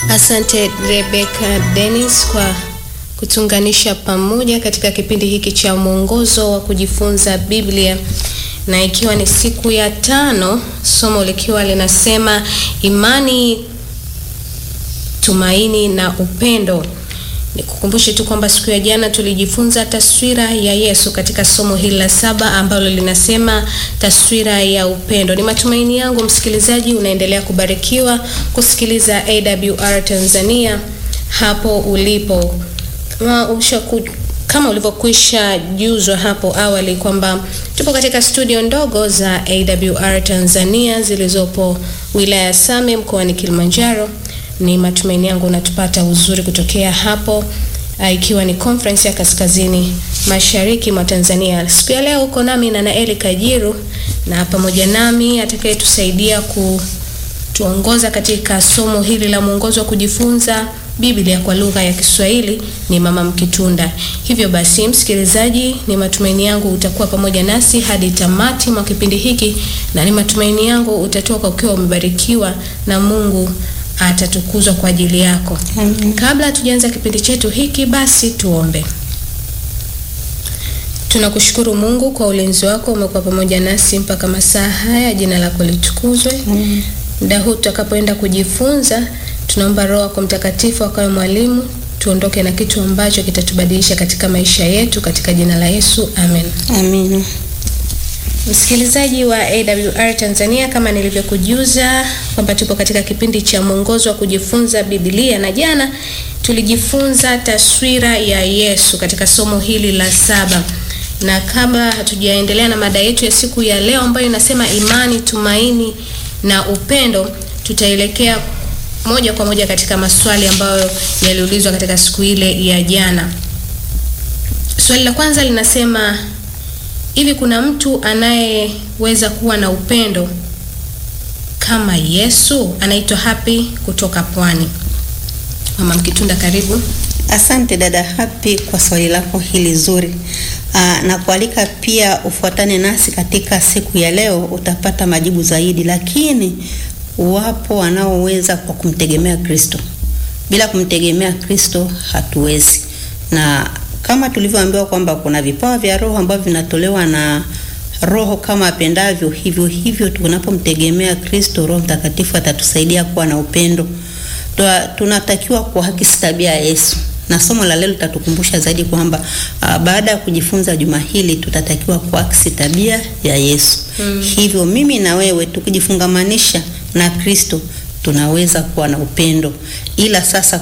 Asante Rebecca Dennis kwa kutunganisha pamoja katika kipindi hiki cha mwongozo wa kujifunza Biblia, na ikiwa ni siku ya tano, somo likiwa linasema imani, tumaini na upendo. Nikukumbushe tu kwamba siku ya jana tulijifunza taswira ya Yesu katika somo hili la saba ambalo linasema taswira ya upendo. Ni matumaini yangu msikilizaji unaendelea kubarikiwa kusikiliza AWR Tanzania hapo ulipo. Kama ushaku, kama ulivyokwisha juzwa hapo awali kwamba tupo katika studio ndogo za AWR Tanzania zilizopo wilaya ya Same mkoani Kilimanjaro. Ni matumaini yangu unatupata uzuri kutokea hapo, uh, ikiwa ni conference ya kaskazini mashariki mwa Tanzania. Siku ya leo uko nami na Naeli Kajiru, na pamoja nami atakayetusaidia kutuongoza katika somo hili la mwongozo wa kujifunza Biblia kwa lugha ya Kiswahili ni Mama Mkitunda. Hivyo basi, msikilizaji, ni matumaini yangu utakuwa pamoja nasi hadi tamati mwa kipindi hiki, na ni matumaini yangu utatoka ukiwa umebarikiwa na Mungu atatukuzwa kwa ajili yako. Amen. Kabla hatujaanza kipindi chetu hiki, basi tuombe. Tunakushukuru Mungu kwa ulinzi wako, umekuwa pamoja nasi mpaka masaa haya. Jina lako litukuzwe. Amen. Muda huu tutakapoenda kujifunza, tunaomba Roho yako Mtakatifu akawe mwalimu, tuondoke na kitu ambacho kitatubadilisha katika maisha yetu, katika jina la Yesu, amen. Amina. Msikilizaji wa AWR Tanzania, kama nilivyokujuza kwamba tupo katika kipindi cha mwongozo wa kujifunza Biblia, na jana tulijifunza taswira ya Yesu katika somo hili la saba, na kabla hatujaendelea na mada yetu ya siku ya leo ambayo inasema imani, tumaini na upendo, tutaelekea moja kwa moja katika maswali ambayo yaliulizwa katika siku ile ya jana. Swali la kwanza linasema Hivi kuna mtu anayeweza kuwa na upendo kama Yesu? Anaitwa Happy kutoka Pwani. Mama Mkitunda, karibu. Asante dada Happy kwa swali lako hili zuri. Aa, na kualika pia ufuatane nasi katika siku ya leo, utapata majibu zaidi, lakini wapo wanaoweza kwa kumtegemea Kristo. Bila kumtegemea Kristo hatuwezi, na kama tulivyoambiwa kwamba kuna vipawa vya Roho ambavyo vinatolewa na Roho kama apendavyo, hivyo hivyo tunapomtegemea Kristo, Roho Mtakatifu atatusaidia kuwa na upendo. Tua- Tunatakiwa kuakisi tabia ya Yesu, na somo la leo litatukumbusha zaidi kwamba uh, baada ya kujifunza juma hili tutatakiwa kuakisi tabia ya Yesu. Hivyo mimi na wewe tukijifungamanisha na Kristo tunaweza kuwa na upendo, ila sasa